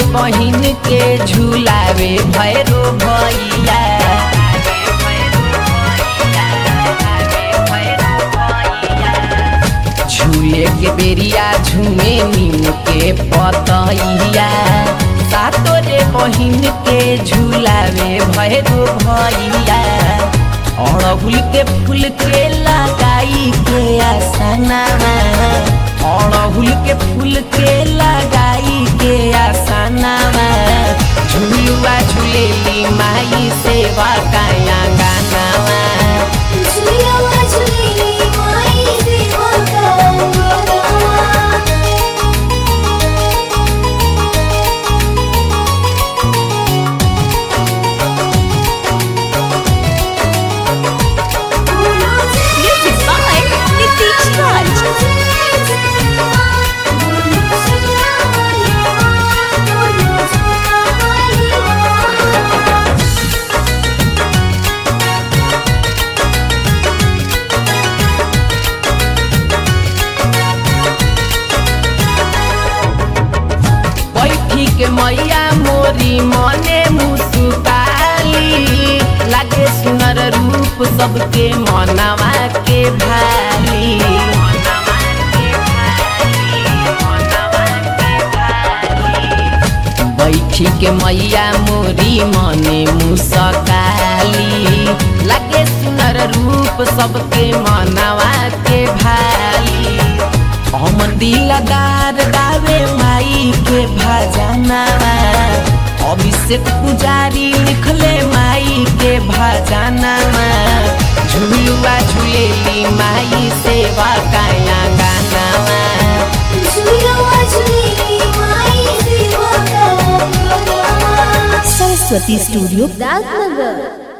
बहिन के झुलावे भैरो भैया झूले के बेरिया झूमे नीम के पतैया सातो रे बहिन के झुलावे भैरो भैया अड़हुल के फूल के लगाई के आसनावा अड़हुल के फूल के लगाई के आसनावा झुलुआ झुलेली माई सेवा काया गानावा झुलियावा झुलेली माई सेवा काया Music by Nitish Raj. बैठी के मैया मोरी मने मुस्काली लागे सुनर रूप सबके मनवा के भाली बैठी के मैया मोरी मने मुस्काली लागे सुनर रूप सबके मनवा के भाली हम दिलदार गावे माई के भजनवा अभिषेक पुजारी लिखले माई के भजनवा झुलुआ झुलेली माई सेवा काया गानावा झुलियावा झुलेली माई सेवा काया Saraswati Studio, Dadnagar.